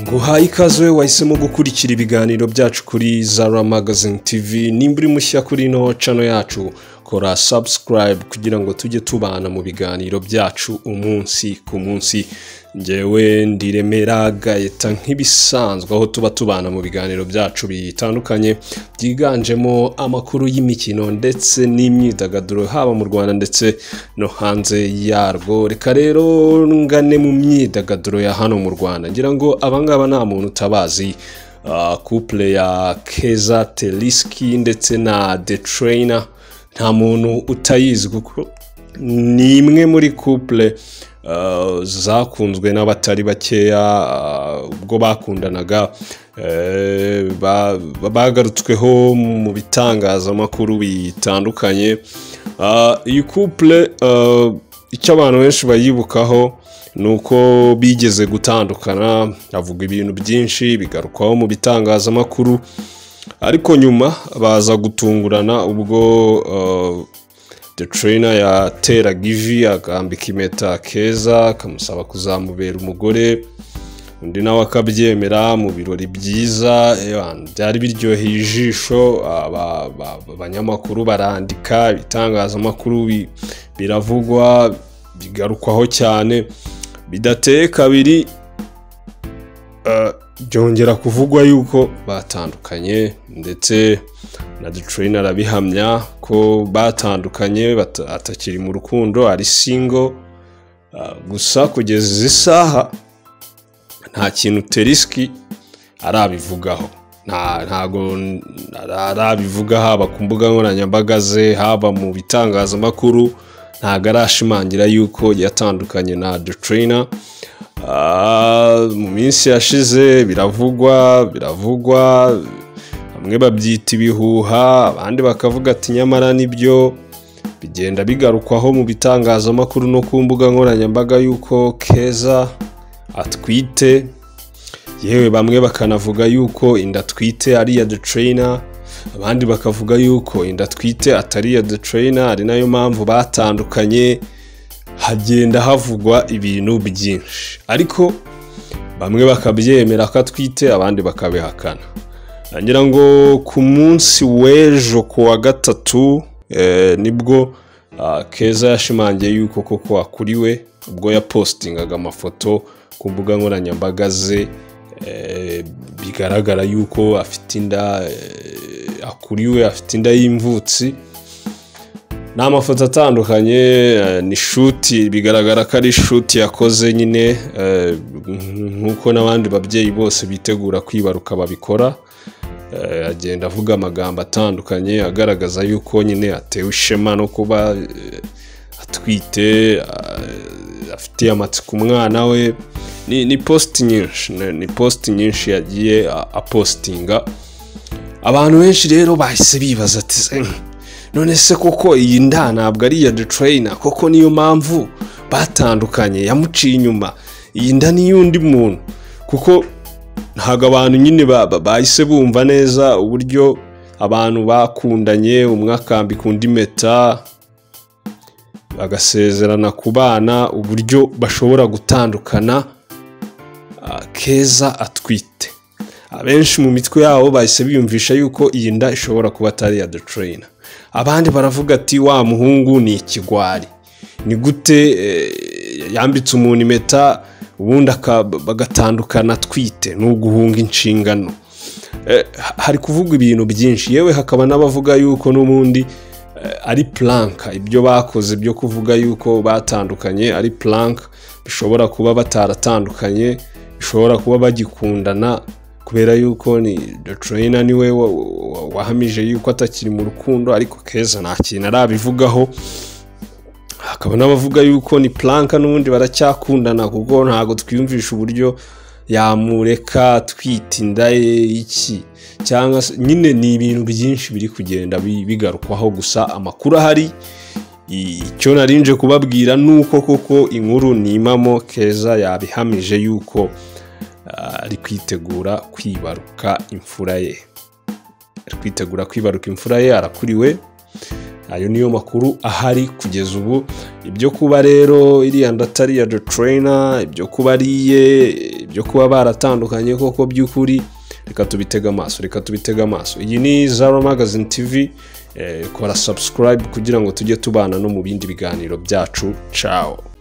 nguhaye ikaze wahisemo gukurikira ibiganiro byacu kuri zara magazine tv nimba uri mushya kuri ino cano yacu kora subscribe kugira ngo tujye tubana mu biganiro byacu umunsi ku munsi ngewe ndiremera gahita nk'ibisanzwe aho tuba tubana mu biganiro byacu bitandukanye byiganjemo amakuru y'imikino ndetse n'imyidagaduro haba mu rwanda ndetse no hanze yarwo reka rero ngane mu myidagaduro ya hano mu rwanda ngira ngo abangaba nta muntu utabazi Ah, couple ya keza teriski ndetse na the trainer nta muntu utayizi kuko ni imwe muri couple ah, zakunzwe n'abatari bakeya ah, ubwo bakundanaga eh, ba- ba- bagarutsweho mu bitangazamakuru bitandukanye Ah, iyi couple ah, icyo abantu benshi bayibukaho ni uko bigeze gutandukana avuga ibintu byinshi bigarukwaho mu bitangazamakuru ariko nyuma baza gutungurana ubwo uh, the trainer yateraga ivi akambika impeta keza akamusaba kuzamubera umugore undi nawe akabyemera mu birori byiza eh, byari biryoheye ijisho aba- aba- abanyamakuru barandika ibitangazamakuru bi- biravugwa bigarukwaho cyane bidateye kabiri eh, byongera kuvugwa yuko batandukanye ndetse na dutrine arabihamya ko batandukanye bata- atakiri mu rukundo ari single Ah, gusa kugeza izi saha nta kintu teriski arabivugaho nta- ntago n- ara- arabivuga haba ku mbuga nkoranyambaga ze haba mu bitangazamakuru ntago arashimangira yuko yatandukanye na dutrina mu minsi yashize biravugwa biravugwa bamwe babyita ibihuha abandi bakavuga ati nyamara nibyo bigenda bigarukwaho mu bitangazamakuru no ku mbuga nkoranyambaga yuko keza atwite yewe bamwe bakanavuga yuko inda atwite ari iya dutrina abandi bakavuga yuko inda atwite atari iya dutrina ari nayo mpamvu batandukanye hagenda havugwa ibintu byinshi ariko bamwe bakabyemera ko atwite abandi bakabihakana ngira ngo ku munsi w'ejo ku wa gatatu eh, nibwo ah, keza yashimangiye yuko koko akuriwe ubwo yapositingaga amafoto ku mbuga nkoranyambaga ze eh, bigaragara yuko afite inda eh, akuriwe afite inda y'imvutsi ni amafoto atandukanye eh, ni shuti bigaragara ko ari shuti yakoze nyine eh, nk'uko n'abandi babyeyi bose bitegura kwibaruka babikora Eh, agenda avuga amagambo atandukanye agaragaza yuko nyine atewe ishema no kuba eh, atwite eh, afitiye amatsiko umwana we ni, ni posti nyinshi ni, ni posti nyinshi yagiye a- apostinga abantu benshi rero bahise bibaza ati "Se, none se koko iyi nda ntabwo ari iya dutrayina koko niyo mpamvu batandukanye yamuciye inyuma iyi nda ni iy'undi muntu kuko ntabwo abantu nyine ba- ba- bahise bumva neza uburyo abantu bakundanye umwe akambika undi impeta bagasezerana ku bana uburyo bashobora gutandukana ah, keza atwite abenshi mu mitwe yabo bahise biyumvisha yuko iyi nda ishobora kuba atari iya dutrayina abandi baravuga ati wa muhungu ni ikigwari ni gute eh, yambitse umuntu impeta ubundi aka- bagatandukana atwite ni uguhunga inshingano Eh, ha- hari kuvugwa ibintu byinshi yewe hakaba n'abavuga yuko n'ubundi eh, ari plank ibyo bakoze byo kuvuga yuko batandukanye ari plank bishobora kuba bataratandukanye bishobora kuba bagikundana kubera yuko ni Dutrayina niwe wa- wa- wahamije yuko atakiri mu rukundo ariko keza nta kintu arabivugaho hakaba n'abavuga yuko ni planka n'ubundi baracyakundana kuko ntabwo twiyumvisha uburyo yamureka twita inda ye iki cyangwa se nyine ni ibintu byinshi biri kugenda bi- bigarukwaho gusa amakuru ahari I- icyo narinje kubabwira ni uko koko inkuru nimamo keza yabihamije yuko ah, ari kwitegura kwibaruka imfura ye ari kwitegura kwibaruka imfura ye arakuriwe ayo niyo makuru ahari kugeza ubu ibyo kuba rero iriya ndatari iya dotorena ibyo kuba ariye ibyo kuba baratandukanye koko by'ukuri reka tubitega amaso reka tubitega amaso iyi ni zaro magazine tv eh, kora subscribe kugira ngo tujye tubana no mu bindi biganiro byacu cawo